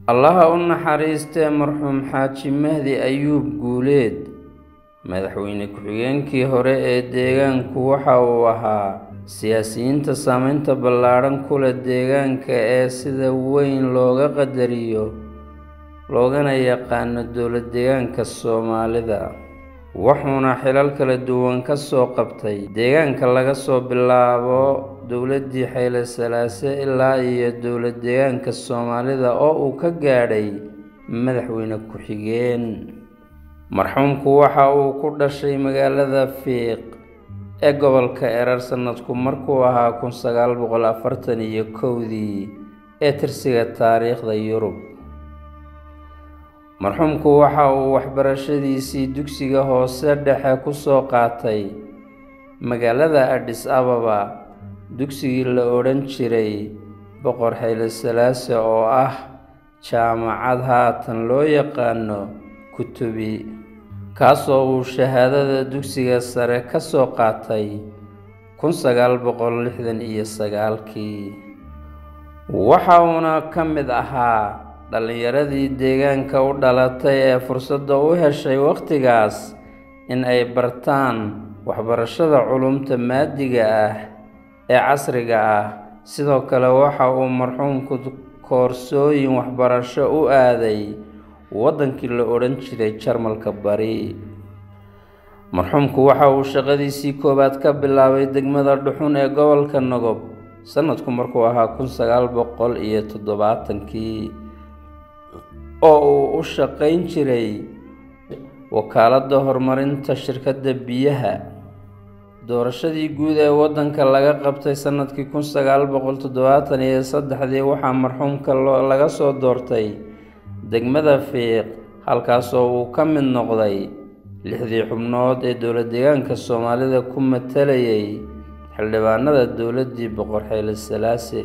allaha u naxariistee marxuum xaaji mahdi ayuub guuleed madaxweyne ku-xigeenkii hore ee deegaanku waxa uu ahaa siyaasiyiinta saameynta ballaadhan ku leh deegaanka ee sida weyn looga qadariyo loogana yaqaano dowlad deegaanka soomaalida wuxuuna xilal kala duwan ka soo qabtay deegaanka laga soo bilaabo dowladdii xayle salaase ilaa iyo dowlad deegaanka soomaalida oo uu ka gaadhay madaxweyne ku-xigeen marxuumku waxa uu ku dhashay magaalada fiiq ee gobolka erar sanadku markuu ahaa kun sagaal boqol afartan iyo kowdii ee tirsiga taariikhda yurub marxuumku waxa uu waxbarashadiisii dugsiga hoose dhexe ku soo qaatay magaalada adhis ababa dugsigii la odhan jiray boqor xayle salaase oo ah jaamacad haatan loo yaqaano kutubi kaasoo uu shahaadada dugsiga sare ka soo qaatay kun sagaal boqol lixdan iyo sagaalkii waxa uuna ka mid ahaa dhallinyaradii deegaanka u dhalatay ee fursadda u heshay wakhtigaas in ay bartaan waxbarashada culumta maadiga ah ee casriga ah sidoo kale waxa uu marxuumku koorsooyin waxbarasho u aaday waddankii la odhan jiray jarmalka bari marxuumku waxa uu shaqadiisii koowaad ka bilaabay degmada dhuxun ee gobolka nogob sanadku markuu ahaa kun sagaal boqol iyo toddobaatankii oo uu u shaqayn jiray wakaaladda horumarinta shirkadda biyaha doorashadii guud ee waddanka laga qabtay sanadkii kun sagaal boqol toddobaatan iyo saddexdii waxaa marxuumka laga soo doortay degmada fiiq halkaasoo uu ka mid noqday lixdii xubnood ee dowlad deegaanka soomaalida ku matalayay xildhibaanada dowladdii boqor xayle salaase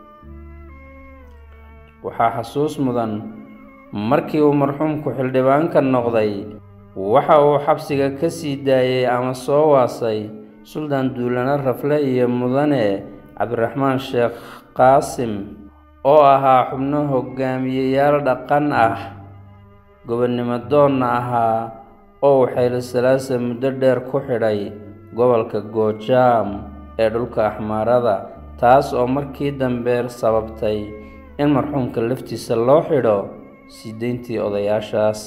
waxaa xasuus mudan markii uu marxuumku xildhibaanka noqday waxa uu xabsiga ka sii daayey ama soo waasay suldaan duulane rafle iyo mudane cabdiraxmaan sheekh qaasim oo ahaa xubno hogaamiyeyaal dhaqan ah gobonnimo doonna ahaa oo uu xayle salaase muddo dheer ku xidhay gobolka goojaam ee dhulka axmaarada taas oo markii dambe sababtay in marxuumka laftiisa loo xidho sii deyntii odayaashaas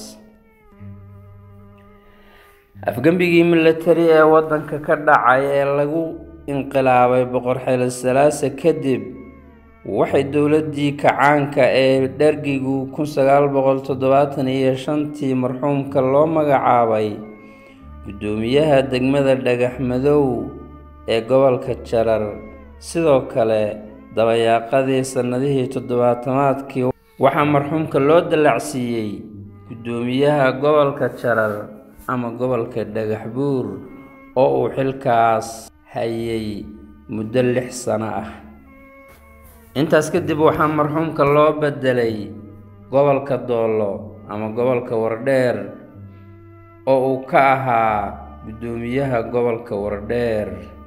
afgembigii milatari ee waddanka ka dhacay ee lagu inqilaabay boqor xayle salaase kadib waxay dowladdii kacaanka ee dhergigu kun sagaal boqol toddobaatan iyo shantii marxuumka loo magacaabay guddoomiyaha degmada dhagax madow ee gobolka jarar sidoo kale dabayaaqadii sannadihii toddobaatamaadkii waxaa marxuumka loo dallacsiiyey guddoomiyaha gobolka jarar ama gobolka dhagax buur oo uu xilkaas hayay muddo lix sano ah intaas kadib waxaa marxuumka loo beddelay gobolka doollo ama gobolka wardheer oo uu ka ahaa guddoomiyaha gobolka wardheer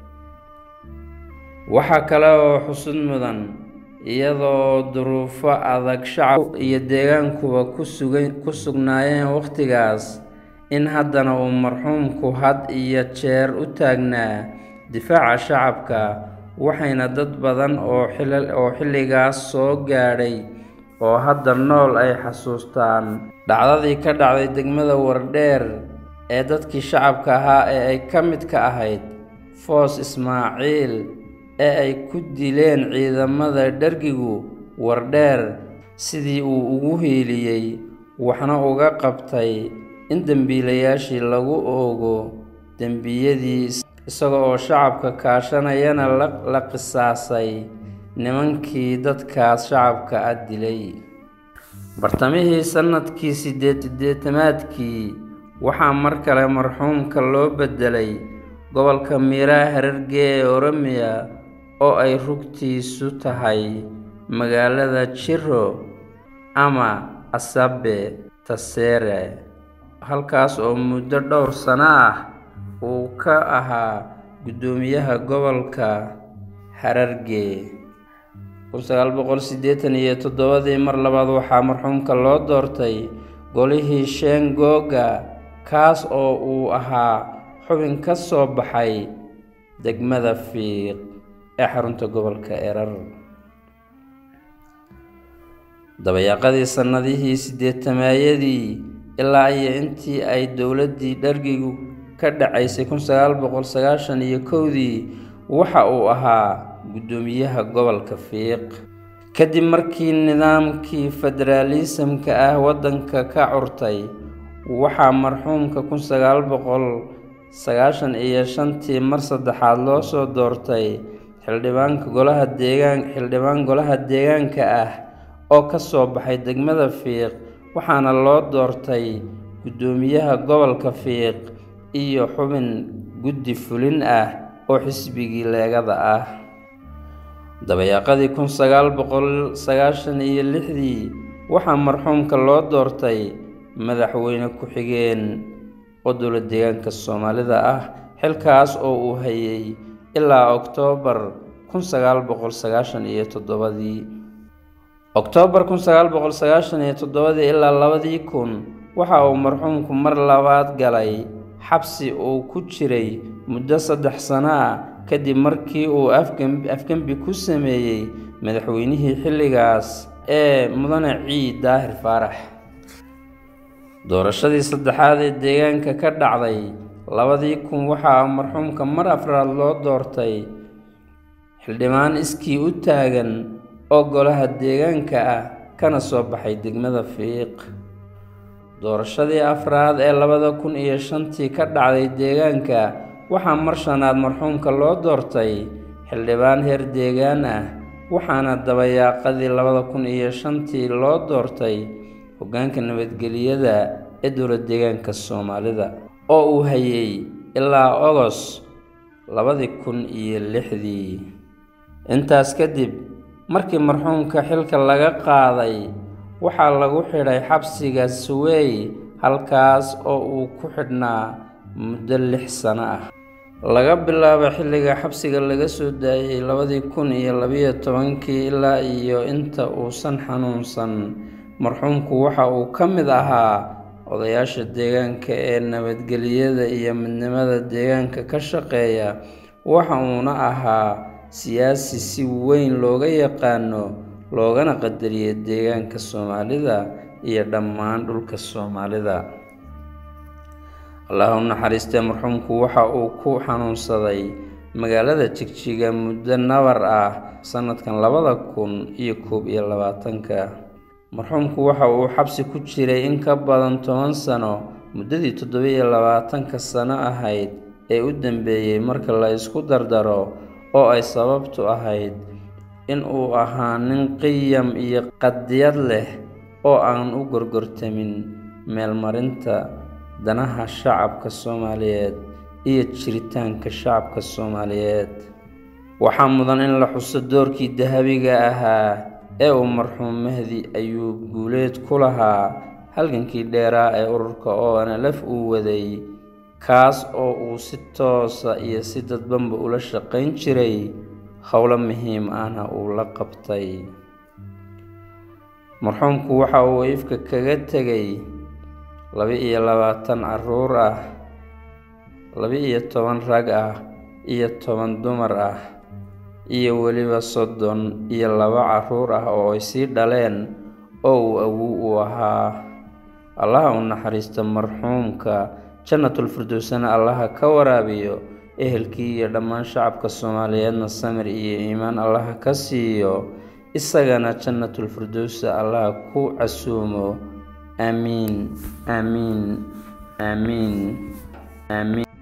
waxaa kale oo xusud mudan iyadoo duruufo adag shacab iyo deegaankuba ku sugnaayeen wakhtigaas in haddana uu marxuumku had iyo jeer u taagnaa difaaca shacabka waxayna dad badan oo xilligaas soo gaadhay oo hadda nool ay xasuustaan dhacdadii ka dhacday degmada wardheer ee dadkii shacabka ahaa ee ay ka mid ka ahayd foos ismaaciil ee ay ku dileen ciidamada dhergigu wardheer sidii uu ugu hiiliyey waxna uga qabtay in dembiilayaashii lagu oogo dembiyadii isaga oo shacabka kaashanayana la qisaasay nimankii dadkaas shacabka ah dilay bartamihii sannadkii siddeed-siddeetamaadkii waxaa mar kale marxuumka loo beddelay gobolka miiraha hararge ee oromiya oo ay rugtiisu tahay magaalada jiro ama asabe taseere halkaas oo muddo dhowr sano ah uu ka ahaa guddoomiyaha gobolka hararge kun sagaal boqol siddeetan iyo toddobadii mar labaad waxaa marxuumka loo doortay golihii shengooga kaas oo uu ahaa xubin ka soo baxay degmada fiiq ee xarunta gobolka erar dabayaaqadii sannadihii siddeetamaayadii ilaa iyo intii ay dowladdii dhargigu ka dhacaysay kun sagaal boqol sagaashan iyo kowdii waxa uu ahaa guddoomiyaha gobolka fiiq kadib markii nidaamkii federaalisamka ah waddanka ka curtay waxaa marxuumka kun sagaal boqol sagaashan iyo shantii mar saddexaad loo soo doortay xildhibaanka golaha deegaan xildhibaan golaha deegaanka ah oo ka soo baxay degmada fiiq waxaana loo doortay guddoomiyaha gobolka fiiq iyo xubin guddi fulin ah oo xisbigii leegada ah dabayaaqadii kun sagaal boqol sagaashan iyo lixdii waxaa marxuumka loo doortay madaxweyne ku-xigeen oo dowla deegaanka soomaalida ah xilkaas oo uu hayay ilaa oktoobar kun sagaal boqol sagaashan iyo toddobadii oktoobar kun sagaal boqol sagaashan iyo toddobadii ilaa labadii kun waxa uu marxuumku mar labaad galay xabsi uu ku jiray muddo saddex sano ah kadib markii uu afgembi ku sameeyey madaxweynihii xilligaas ee mudane ciid daahir faarax doorashadii saddexaad ee deegaanka ka dhacday labadii kun waxaa marxuumka mar afraad loo doortay xildhibaan iskii u taagan oo golaha deegaanka ah kana soo baxay degmada fiiq doorashadii afraad ee labada kun iyo shantii ka dhacday deegaanka waxaa mar shanaad marxuumka loo doortay xildhibaan heer deegaan ah waxaana dabayaaqadii labada kun iyo shantii loo doortay hoggaanka nabadgeliyada ee dowla deegaanka soomaalida oo uu hayay ilaa ogos labadii kun iyo lixdii intaas kadib markii marxuumka xilka laga qaaday waxaa lagu xidhay xabsiga suwey halkaas oo uu ku xidhnaa muddo lix sano ah laga bilaabo xilliga xabsiga laga soo daayey labadii kun iyo labiyo tobankii ilaa iyo inta uusan xanuunsan marxuumku waxa uu ka mid ahaa odayaasha deegaanka ee nabadgeliyada iyo midnimada deegaanka ka shaqeeya waxa uuna ahaa siyaasi si weyn looga yaqaano loogana qadariya deegaanka soomaalida iyo dhammaan dhulka soomaalida allah u naxariistee marxuumku waxa uu ku xanuunsaday magaalada jigjiga muddo nabar ah sannadkan labada kun iyo koob iyo labaatanka marxuumku waxa uu xabsi ku jiray in ka badan toban sano muddadii toddoba-iyo labaatanka sano ahayd ee u dambeeyey marka la isku dardaro oo ay sababtu ahayd in uu ahaa nin qiyam iyo qadiyad leh oo aan u gorgortamin meelmarinta danaha shacabka soomaaliyeed iyo jiritaanka shacabka soomaaliyeed waxaa mudan in la xuso doorkii dahabiga ahaa ee uu marxuum mahdi ayuub guuleed ku lahaa halgankii dheeraa ee ururka oo nlf uu waday kaas oo uu si toosa iyo si dadbanba ula shaqayn jiray howlo muhiim ahna uu la qabtay marxuumku waxa uu ifka kaga tegay laba-iyo labaatan caruur ah laba-iyo toban rag ah iyo toban dumar ah iyo weliba soddon iyo laba caruur ah oo ay sii dhaleen oo uu awow u ahaa allaha u naxariista marxuumka jannatul firdowsana allaha ka waraabiyo ehelkii iyo dhammaan shacabka soomaaliyeedna samir iyo iimaan allaha ka siiyo isagana jannatul firdowsa allaha ku casuumo aamiin aamiin aamiin aamiin